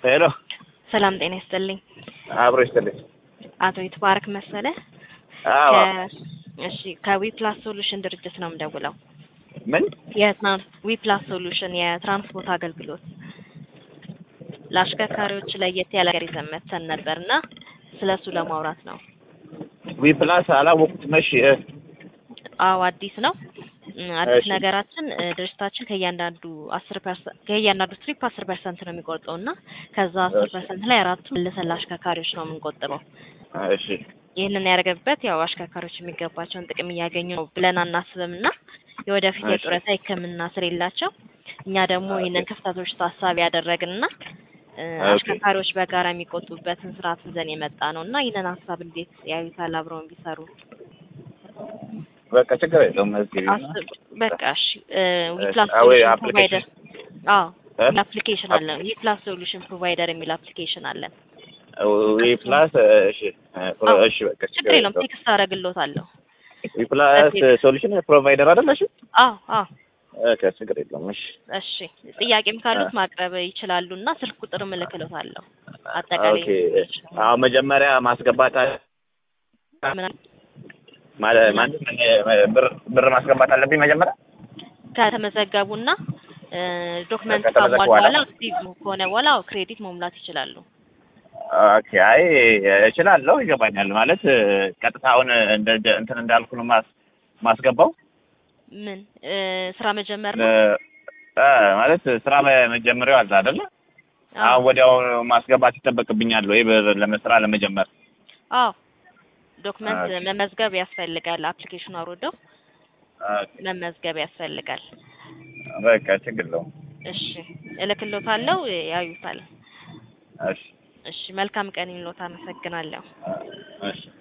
ሄሎ ሰላም ጤና ይስጥልኝ። አብሮ ይስጥልኝ። አቶ ይትባረክ መሰለ አዎ ከ- እሺ ከዊፕላስ ሶሉሽን ድርጅት ነው የምደውለው። ምን የትራንስ ዊፕላስ ሶሉሽን የትራንስፖርት አገልግሎት ለአሽከርካሪዎች ለየት ያለ ነገር ይዘን መጥተን ነበርና ስለሱ ለማውራት ነው። ዊ ፕላስ አላወቁትም። እሺ እ፣ አዎ አዲስ ነው። እም፣ አዲስ እሺ። ነገራችን እ፣ ድርጅታችን ከእያንዳንዱ አስር ፐርሰንት ከእያንዳንዱ ትሪፕ አስር ፐርሰንት ነው የሚቆርጠው እና ከዛ አስር እሺ። ፐርሰንት ላይ አራቱ መልሰን ለአሽከርካሪዎች ነው የምንቆጥበው። እሺ ይህንን ያደረገበት ያው አሽከርካሪዎች የሚገባቸውን ጥቅም እያገኙ ነው ብለን አናስብም እና የወደፊት እሺ። የጡረታ ሕክምና ስር የላቸው እኛ ደግሞ ይህንን ክፍተቶች ታሳቢ ያደረግንና እ፣ ኦኬ። አሽከርካሪዎች በጋራ የሚቆጡበትን ስርዓት ይዘን የመጣ ነው እና ይህንን ሀሳብ እንዴት ያዩታል? አብረውን ቢሰሩ በቃ ችግር የለውም። እዚህ አስብ በቃ እሺ። እ፣ እሺ። ዊፕላስ አዎ፣ ሶሉሽን አፕሊኬሽን ፕሮቫይደር አዎ እ? አፕሊኬሽን አለን። ዊፕላስ ሶሉሽን ፕሮቫይደር የሚል አፕሊኬሽን አለን። ዊ ፕላስ እሺ እ፣ አዎ። እሺ በቃ ችግር የለውም። ቴክስት አደርግልዎታለሁ። ዊ ፕላስ ሶሉሽን ፕሮቫይደር አይደል? እሺ አዎ አዎ ኦኬ፣ ችግር የለውም። እሺ እሺ ጥያቄም ካሉት አ- ማቅረብ ይችላሉ እና ስልክ ቁጥር እልክልዎታለሁ። አጠቃላይ ኦኬ። አዎ መጀመሪያ ማስገባት አለ- ምን- ማለት ማለት ብር ብር ማስገባት አለብኝ መጀመሪያ። ከተመዘገቡና እ፣ ዶክመንት ከተመዘገቡ ካሟሉ በኋላ? በኋላ አክቲቭ ከሆነ በኋላ አዎ ክሬዲት መሙላት ይችላሉ። ኦኬ። አይ እችላለሁ፣ ይገባኛል። ማለት እ፣ ቀጥታ አሁን እንደ እንደ- እንትን እንዳልኩ ነው ማስ ማስገባው ምን እ፣ ስራ መጀመር እ፣ ነው? እ፣ ማለት ስራ መጀመሪያው አለ አይደለ? አዎ አሁን ወዲያው ማስገባት ይጠበቅብኛል ወይ ብር ለመስራ ለመጀመር? አዎ ዶክመንት ኦኬ። መመዝገብ ያስፈልጋል። አፕሊኬሽኑ አውርደው ኦኬ። መመዝገብ ያስፈልጋል። በቃ ችግር የለውም። እሺ እልክልዎታለሁ፣ ያዩታል። እሺ እሺ መልካም ቀን ይሁንልዎት። አመሰግናለሁ። እሺ